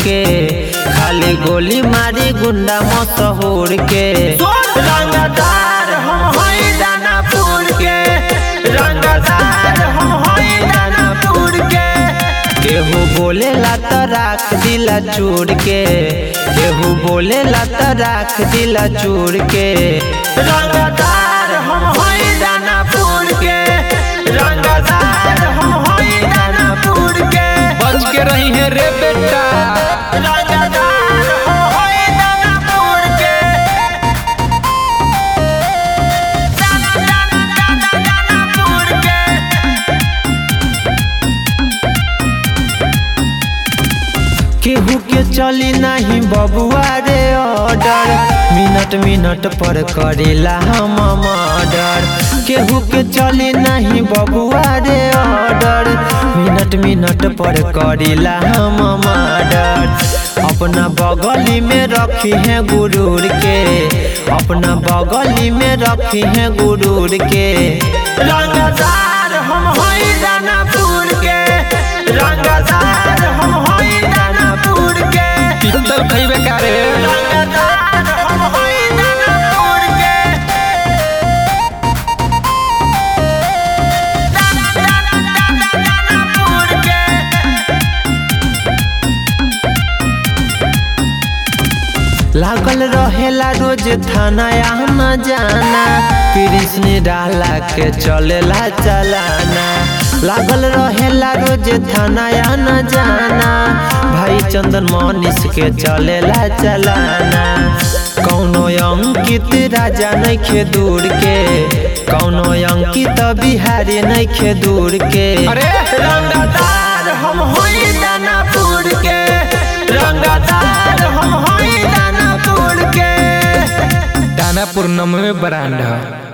के खाली गोली मारी गुंडा मशहूर के रंगदार हम हई दानापुर के रंगदार हम हई दानापुर के केहू बोले ला त राख दिला चूर के केहू बोले ला त राख दिला चूर के रंगदार हम हई दानापुर के रंगदार हम हई दानापुर के बच के रही है रे बेटा रंगदार हम हई दानापुर के दानापुर के केहू के चली नहीं बबुआ रे ऑर्डर मिनट मिनट पर करेला हम मर्डर केहू के चली नहीं बबुआ रे ऑर्डर मिनट मिनट पर करेला हम मर्डर अपना बगली में रखी है गुरूर के अपना बगली में रखी है गुरूर के रंगदार हम हई दानापुर के रंगदार हम हई दानापुर के पित्तल खइबे का रे रंगदार हम हई दानापुर के दानापुर के लागल रहेला रोज थाना आना जाना कृष्ण डाला के चलेला चलाना लागल रहेला रोज थाना आना जाना भाई चंदन मनीष के चलेला चलाना कौनो अंकित राजा नइखे दूर के कौनो अंकित बिहारी नइखे दूर के अरे रंगदार हम हई दानापुर के रंगदार हम हई दानापुर के दानापुर नमवे ब्रांड है